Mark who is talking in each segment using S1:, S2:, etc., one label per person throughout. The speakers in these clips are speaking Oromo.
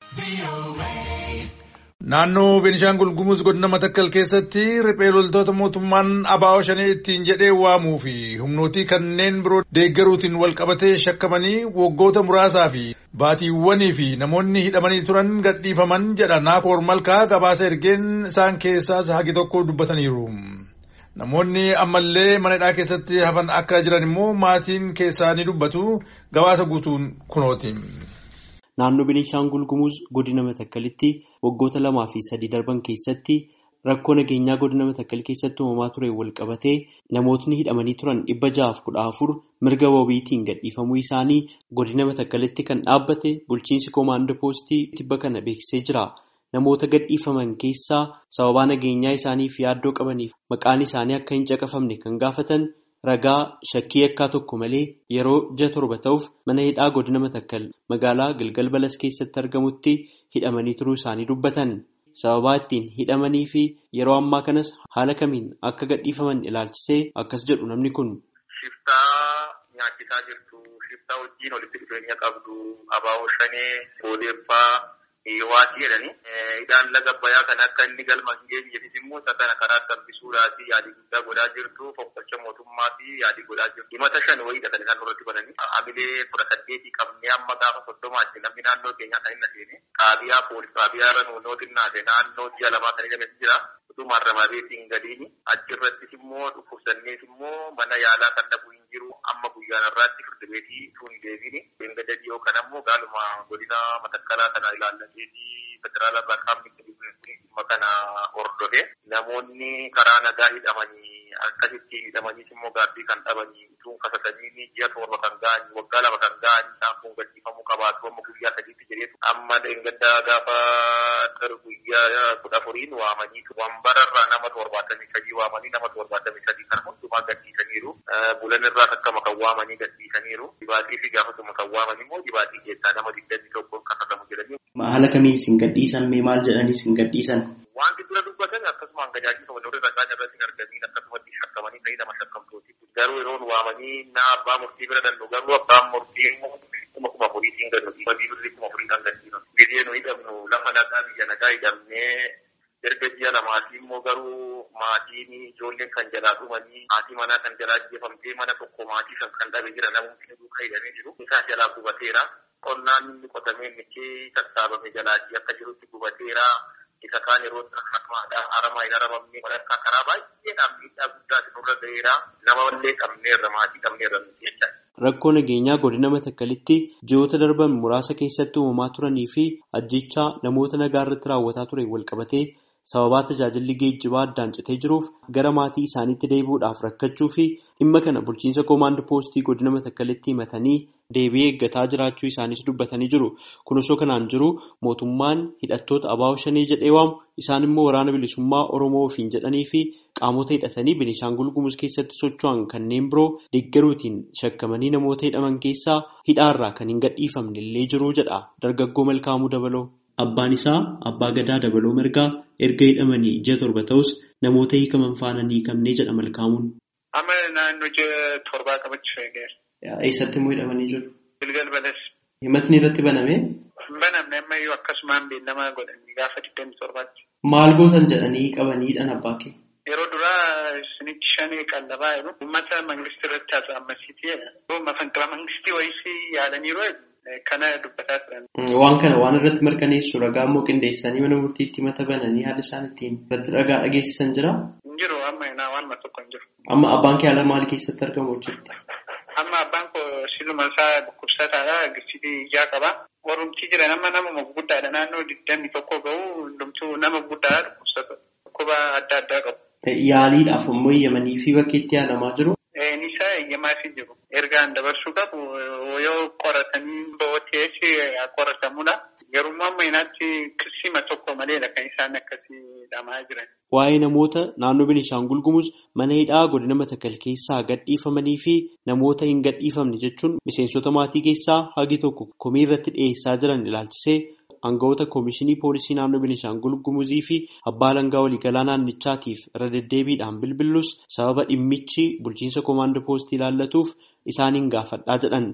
S1: Naannoo Beenishaangul Gumuz godina Matakkal keessatti riphee loltoota mootummaan abaa'oo shanii ittiin jedhee waamuu fi humnootii kanneen biroo deeggaruutiin wal qabatee shakkamanii waggoota muraasaa fi baatiiwwanii fi namoonni hidhamanii turan gadhiifaman jedha Naakoor Malkaa gabaasa ergeen isaan keessaas hagi tokko dubbataniiru. Namoonni ammallee mana hidhaa keessatti hafan akka jiran immoo maatiin keessaa ni dubbatu gabaasa guutuun kunooti.
S2: Naannoo Beenishaangul Gumuz godina Matakkalitti waggoota lamaa fi sadii darban keessatti rakkoo nageenyaa godina Matakkal keessatti uumamaa ture wal qabatee namootni hidhamanii turan dhibba ja'aaf kudha afur mirga wabiitiin gadhiifamuu isaanii godina Matakkalitti kan dhaabbate bulchiinsi koomaandoo poostii tibba kana beeksisee jira. Namoota gadhiifaman keessaa sababaa nageenyaa isaaniif yaaddoo qabaniif maqaan isaanii akka hin caqafamne kan gaafatan ragaa shakkii yakkaa tokko malee yeroo ji'a torba ta'uuf mana hidhaa godina Matakkal magaalaa Gilgal Balas keessatti argamutti hidhamanii turuu isaanii dubbatan. Sababaa ittiin hidhamanii fi yeroo ammaa kanas haala kamiin akka gadhiifaman ilaalchisee akkas jedhu namni kun.
S3: Shiftaa nyaachisaa jirtu, shiftaa wajjin walitti dhufeenya qabdu, abaa'oo shanee, boodeeffaa. Waatii jedhanii hidhaan laga bayaa kan akka inni galma hin geenyeefis immoo isa kana karaa dambisuudhaaf yaadii guddaa godhaa jirtu fonqolcha mootummaa fi yaadii godhaa jirtu. Himata shan wayiidha kan isaan nurratti bananii. Hamilee kudha saddeetii qabnee amma gaafa soddomaatti namni naannoo keenyaa kan hin adeeme. Qaabiyaa poolis qaabiyaa irra nuunoo xinnaate naannoo ji'a lamaa kan hidhames jira. Utumaan ramaabeetiin gadiini. Achirrattis immoo dhukkubsannees immoo mana yaalaa kan dhabuu hin jiru. Amma guyyaan irraatti firdi beetii tun deebiini. Beengada dhiyoo kan ammoo gaaluma godina matakkalaa kana ilaallateetii federaala irraa qaamni dhimma kana hordofee namoonni karaa nagaa hidhamanii akkasitti hidhamaniis immoo gaabbii kan dhabanii utuun kasatanii ji'a torba kan ga'anii waggaa lama kan ga'anii isaan kun gadhiifamuu qabaatu amma guyyaa sadiitti jedheetu amma dheengaddaa gaafa guyyaa kudha afuriin waamanii wambararraa nama torbaatamii sadii waamanii nama torbaatamii sadii kan hundumaa gadhiisaniiru bulan irraa akkama kan waamanii gadhiisaniiru dibaatii fi gaafasuma kan waaman immoo dibaatii keessaa nama digdamii tokkoon kasatamu jedhanii.
S2: Haala kamiin isin gadhiisan mee maal jedhanii isin gadhiisan?
S3: Wanti dura dubbatan akkasumaan gajaajila walirra ragaa irratti hin argamin akkasumatti shakkamanii ta'ii nama shakkamtooti. Garuu yeroon waamanii na abbaa murtii bira dannu garuu abbaan murtii immoo kuma kuma furiitiin gannu dhibba birrii kuma furiidhaan gadhiisan. Biyya nu hidhamnu lafa nagaa biyya nagaa hidhamnee erga ji'a lamaatii immoo garuu maatiin ijoolleen kan jalaa dhumanii maatii manaa kan jalaa jeefamtee mana tokko maatii shan kan dhabe jira namoonni duukaa hidhamee jiru. Isaa jalaa gubateera. Qonnaan inni qotamee michee sassaabame jalaatii akka jirutti gubateera. Isa kaan yeroo akkamaadha aramaa hin aramamne walakkaa karaa baay'eedhaan miidhaa guddaa nurra ga'eera. Nama illee qabneerra maatii qabneerra nuti jecha.
S2: Rakkoo nageenyaa godina Matakkalitti ji'oota darban muraasa keessatti uumamaa turanii fi ajjechaa namoota nagaa irratti raawwataa ture wal qabatee sababaa tajaajilli geejjibaa addaan citee jiruuf gara maatii isaaniitti deebi'uudhaaf rakkachuu fi dhimma kana bulchiinsa koomaandoo poostii godina Matakkalitti himatanii deebii eeggataa jiraachuu isaanis dubbatanii jiru. Kun osoo kanaan jiru mootummaan hidhattoota abaa'oo shanii jedhee waamu isaan immoo waraana bilisummaa Oromoo ofiin jedhanii fi qaamota hidhatanii Beenishaangul Gumuz keessatti socho'an kanneen biroo deeggaruutiin shakkamanii namoota hidhaman keessaa hidhaarraa kan hin gadhiifamne illee jiru jedha dargaggoo Malkaamuu Dabaloo. Abbaan isaa abbaa gadaa dabaloo mirgaa erga hidhamanii ji'a torba ta'us namoota hiikaman faana ni hiikamnee jedha Malkaamuun.
S4: Amma naannoo ji'a torbaa qabachuu eegeera.
S2: Eessatti immoo hidhamanii jiru?
S4: Gilgal balas.
S2: Himatni irratti baname?
S4: Banamne ammayyuu akkasumaan beellamaa godhanii gaafa digdamii torbaatti.
S2: Maal gootan jedhanii qabaniidhaan abbaa kee?
S4: Yeroo duraa isinitti shanii qallabaa jiru. Uummata mangistii irratti haasa'ammasiiti jedha. Mafanqila mangistii wayisii yaadaniiru kana dubbataa turan.
S2: Waan kana waan irratti mirkaneessu ragaa immoo qindeessanii mana murtiitti mata bananii haala isaan ittiin irratti ragaa dhageessisan jira?
S4: Hin jiru amma naa waan tokko hin jiru.
S2: Amma abbaan kee haala maal keessatti argamu hojjetta?
S4: Amma abbaan koo siluma isaa dhukkubsataadha. Gisitii ijaa qaba. Warrumtii jira nama nama guddaadha. Naannoo digdamii tokko gahu hundumtuu nama guddaadha dhukkubsata. Dhukkuba adda addaa qabu.
S2: Yaaliidhaaf immoo eeyyamanii fi bakka itti yaalamaa jiru?
S4: Nisa eeyyamaa fi jiru. Ergaan dabarsuu qabu yoo qoratanii bo'ootees qoratamudha. Garuu amma inaatti kirsima tokko maleedha kan isaan akkasii dhamaa jiran.
S2: Waa'ee namoota naannoo Beenishaangul Gumuz mana hidhaa godina Matakkal keessaa gadhiifamanii fi namoota hin gadhiifamne jechuun miseensota maatii keessaa hagi tokko komii irratti dhiyeessaa jiran ilaalchisee aangawoota koomishinii poolisii naannoo Beenishaangul Gumuzii fi abbaa alangaa waliigalaa naannichaatiif irra deddeebiidhaan bilbillus sababa dhimmichi bulchiinsa koomaandoo poostii ilaallatuuf isaaniin gaafadhaa jedhan.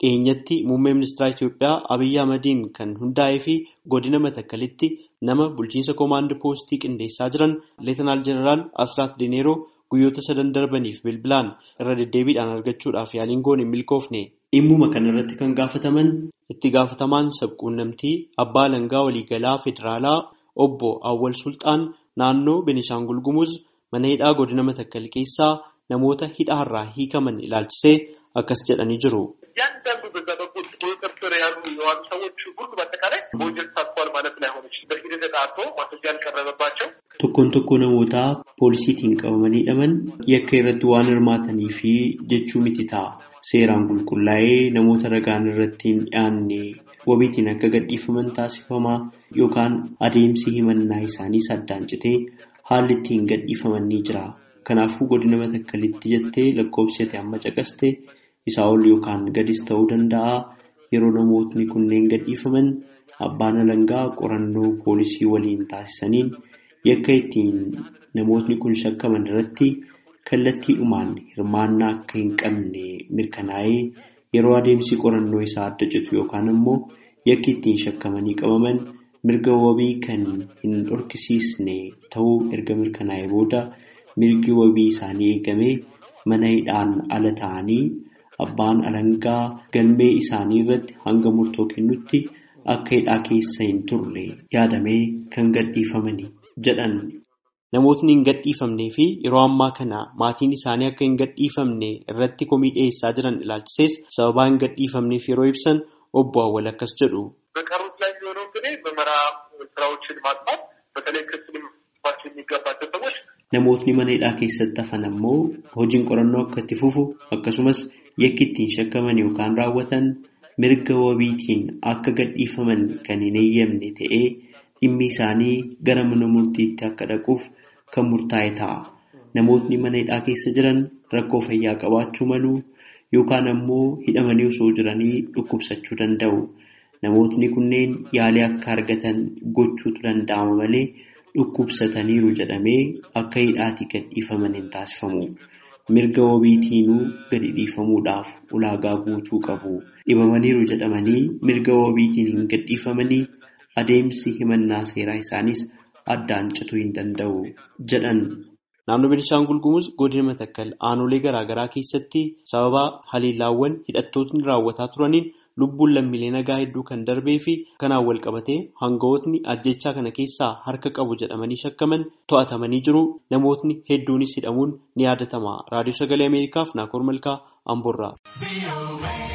S2: dhiyeenyatti muummee ministeera Itoophiyaa Abiyyi Ahmadiin kan hundaa'ee fi godina Matakkalitti nama bulchiinsa koomaandii poostii qindeessaa jiran Leetanaal Jeneraal Asraat Dineeroo guyyoota sadan darbaniif bilbilaan irra deddeebiidhaan argachuudhaaf yaaliin goone hin milkoofne. Dhimmuma kanarratti kan gaafataman itti gaafatamaan sabquunnamtii abbaa alangaa waliigalaa federaalaa obbo Awwal Sultaan naannoo Benishaangul Gumuz mana hidhaa godina Matakkal keessaa namoota hidhaarraa hiikaman ilaalchisee akkas jedhanii jiru.
S3: እያንዳንዱ በዛ በኩል ቁጥጥር ስር ያሉ የዋሉ ሰዎች ሁሉ በአጠቃላይ በወንጀል ተሳትፏል ማለት ላይሆን ይችላል። በሂደት ተጣርቶ ማስረጃ ያልቀረበባቸው
S2: Tokkoon tokko namoota poolisiitiin qabamanii hidhaman yakka irratti waan hirmaatanii fi jechuu miti ta'a. Seeraan qulqullaa'ee namoota ragaan irratti hin dhiyaanne wabiitiin akka gadhiifaman taasifamaa yookaan adeemsi himannaa isaanii saddaan citee haalli ittiin gadhiifaman ni jira. Kanaafuu godina matakkalitti jettee lakkoofsate amma caqaste isaa ol yookaan gadis ta'uu danda'a. Yeroo namootni kunneen gadhiifaman abbaan alangaa qorannoo poolisii waliin taasisaniin yakka ittiin namootni kun shakkaman irratti kallattiidhumaan hirmaannaa akka hin qabne mirkanaa'ee yeroo adeemsi qorannoo isaa adda citu yookaan ammoo yakki ittiin shakkamanii qabaman mirga wabii kan hin dhorkisiisne ta'uu erga mirkanaa'ee booda mirgi wabii isaanii eegamee mana hidhaan ala ta'anii abbaan alangaa galmee isaanii irratti hanga murtoo kennutti akka hidhaa keessa hin turre yaadamee kan gadhiifamani jedhan. Namootni hin gadhiifamnee fi yeroo ammaa kana maatiin isaanii akka hin gadhiifamne irratti komii dhiyeessaa jiran ilaalchisees sababaa hin gadhiifamneef yeroo ibsan obbo Awwal akkas jedhu.
S3: በቀሩት ላይ የሚሆነው እንግዲህ ምርመራ ስራዎችን ማጥፋት በተለይ ክስ ሊመሰረትባቸው የሚገባቸው ሰዎች
S2: Namootni mana hidhaa keessatti hafan ammoo hojiin qorannoo akka itti fufu akkasumas yakki ittiin shakkaman yookaan raawwatan mirga wabiitiin akka gadhiifaman kan hin eeyyamne ta'ee dhimmi isaanii gara mana murtiitti akka dhaquuf kan murtaa'e ta'a. Namootni mana hidhaa keessa jiran rakkoo fayyaa qabaachuu malu yookaan ammoo hidhamanii osoo jiranii dhukkubsachuu danda'u. Namootni kunneen yaalii akka argatan gochuutu danda'ama malee dhukkubsataniiru jedhamee akka hidhaatii gadhiifaman hin taasifamu. Mirga wabiitiinuu gadi dhiifamuudhaaf ulaagaa guutuu qabu. Dhibamaniiru jedhamanii mirga wabiitiin hin gadhiifamanii adeemsi himannaa seeraa isaanis addaan cituu hin danda'u jedhan. Naannoo Beenishaangul Gumuz godina Matakkal aanolee garaa garaa keessatti sababa haleellaawwan hidhattootni raawwataa turaniin lubbuun lammiilee nagaa hedduu kan darbee fi kanaan wal qabatee hangawootni ajjechaa kana keessaa harka qabu jedhamanii shakkaman to'atamanii jiru. Namootni hedduunis hidhamuun ni yaadatama. Raadiyoo Sagalee Ameerikaaf Naakoor Malkaa Amboorraa.